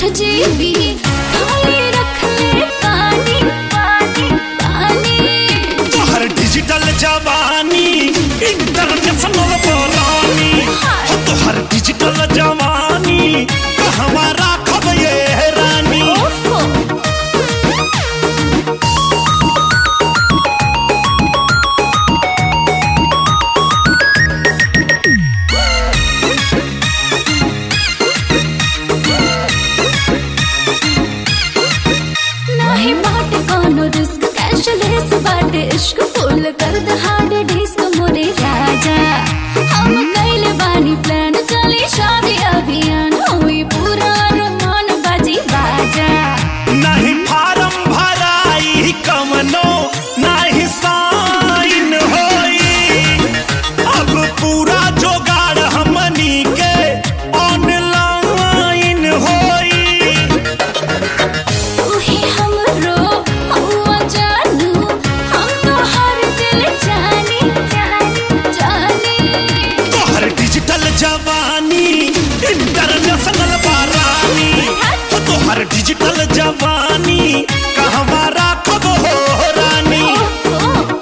GB खाली रख ले पानी पानी पानी तोहर डिजिटल जवानी इंटरनेशनल बोलानी हो तोहर डिजिटल जवानी कहवा राखब ये रानी ओफो नाही बाट कोनो रिस्क कैशलेस बाट इश्क फुल कर द हार्ड डिस्क मोरे राजा हम कैले बानी प्लान चली शादी अभियान हुई पूरा रमान बाजी बाजा नहीं फार्म भराई कमनो नहीं साइन होई अब पूरा जोगाड़ हमनी के ऑनलाइन होई तू ही हमरो हुआ जानू हम तो हर दिल जानी जानी जानी तोहर डिजिटल जवानी इंटरनेशनल बारानी हो तोहर डिजिटल जवानी कहवा राखब हो रानी ओफो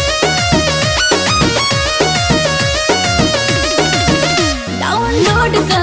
डाउनलोड कर